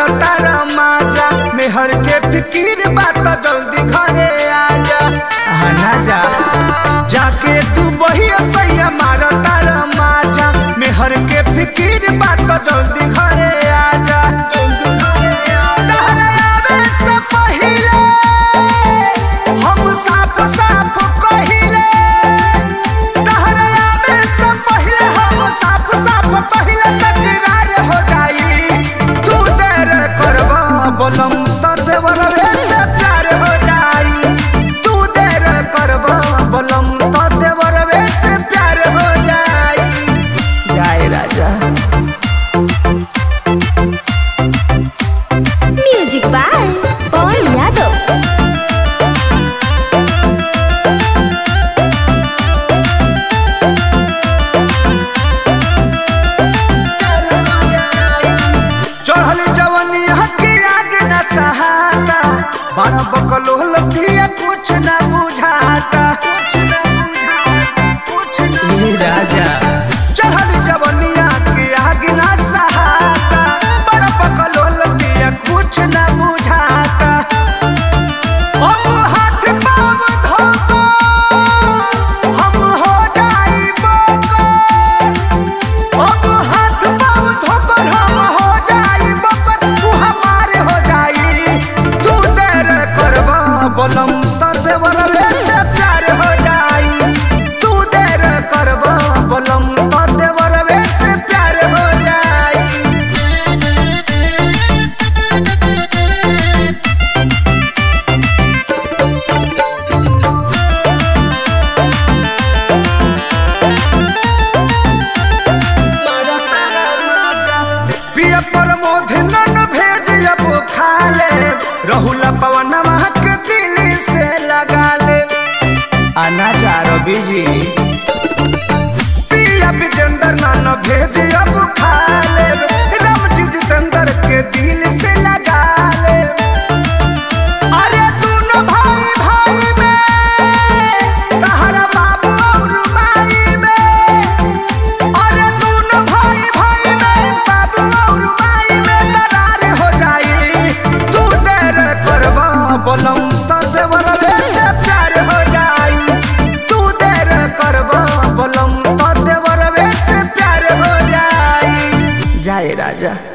मारो तारा माजा मेहर के फिकीर बात जल्दी घरे आजा आना जा जाके तू बही सैया मारो तारा माजा मेहर के फिकीर बात जल्दी घरे आजा जल्दी घरे आजा तहरा आवे से पहिले हम साफ साफ कहिले तहरा आवे से पहिले हम साफ साफ कहिले तकरार हो जाई तू देर करबा बोलम त देवर से प्यार हो जाई तू देर करबा बोलम त देवर से प्यार हो जाई जाए राजा म्यूजिक बाय पवन यादव चढ़ल जवनी हकी आगे न सहाता बड़ा बकलोल पिया कुछ न बुझाता कुछ न बुझाता कुछ न राजा चढ़ल जवनी हकी आगे न सहाता बड़ा बकलोल पिया कुछ न बुझाता अब हाथ पाँव धोको हम हो जाई बोकर अब हाथ पाँव धोकर हम हो जाई बकर तू हमारे हो जाई तू देर करबा बोलम त देवर से प्यार हो जाई तू देर करबा बोलम त देवर से प्यार हो जाई पिया पर मोध नन भेज अब खा ले रहुला पवन महक दिल से लगा ले आना जा रवि जी पिया विजेंद्र नन भेज अब खा ले राम जी जितेंद्र के दिल से लगा ले अरे दोनों भाई भाई में तहरा बाबू और माई में अरे दोनों भाई भाई में बाबू और माई में दरार हो जाई तू देर करबा बोलम त देवर से प्यार हो जाई तू देर करबा बोलम त देवर से प्यार हो जाई जाए राजा